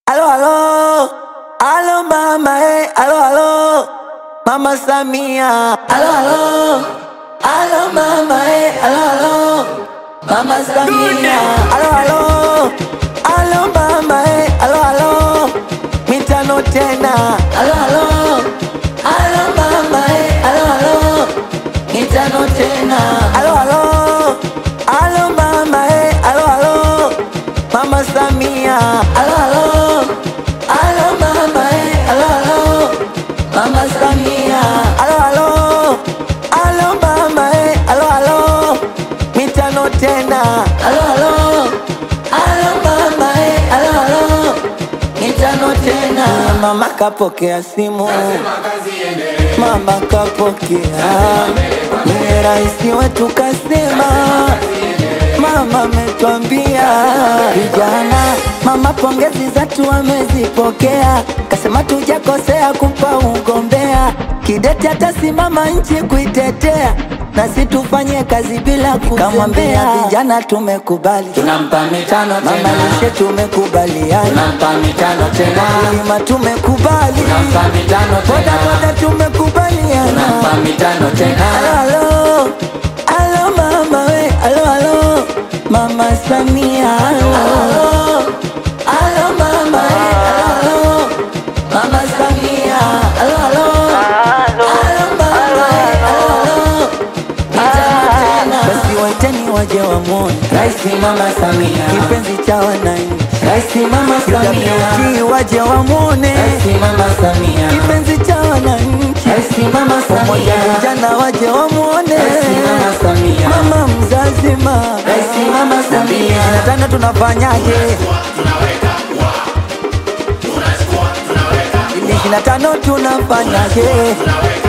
Alo, alo, alo mama, eh, alo, alo, mama Samia. Alo, alo, alo mama, eh, alo, alo, mama Samia. Alo, alo, alo mama, eh, alo, alo, mitano tena. Alo, alo, alo mama, eh, alo, alo, mitano tena. Alo, alo, alo mama, eh, alo, alo, mama Samia. Alo, alo, alo mama, eh, alo, alo, mama Samia. Alo, alo, alo mama, eh, alo, alo, mitano tena. Alo, alo, alo mama, eh, alo, alo, mitano tena. Mama kapokea simu, mama kapokea, ni rais wetu kasema Mama ametwambia vijana, mama pongezi zetu amezipokea, kasema tujakosea kumpa ugombea, kidete atasimama nchi kuitetea, nasi tufanye kazi bila kuzembea. Vijana tumekubali, tunampa mitano mama tena, lishe tumekubaliana, tunampa mitano tena, kulima tumekubali, tunampa mitano boda tena, boda tumekubaliana. tunampa mitano tena, Alo, alo, alo mama we, alo, alo, mama Samia, alo, alo, alo mama we, alo, alo, mama Samia, alo, alo, alo mama we, alo, alo, mitano tena. Basi waiteni waje wamwone Rais Mama Samia, kipenzi cha wananchi, Rais Mama Samia, UWT waje wamwone Rais Mama Samia, kipenzi cha wananchi, Rais Mama pamoja Samia, vijana waje wamwone Rais Mama Samia, mama mzazi ma Rais Mama Samia, na tena tunafanyaje? Ishirini na tano tunafanyaje?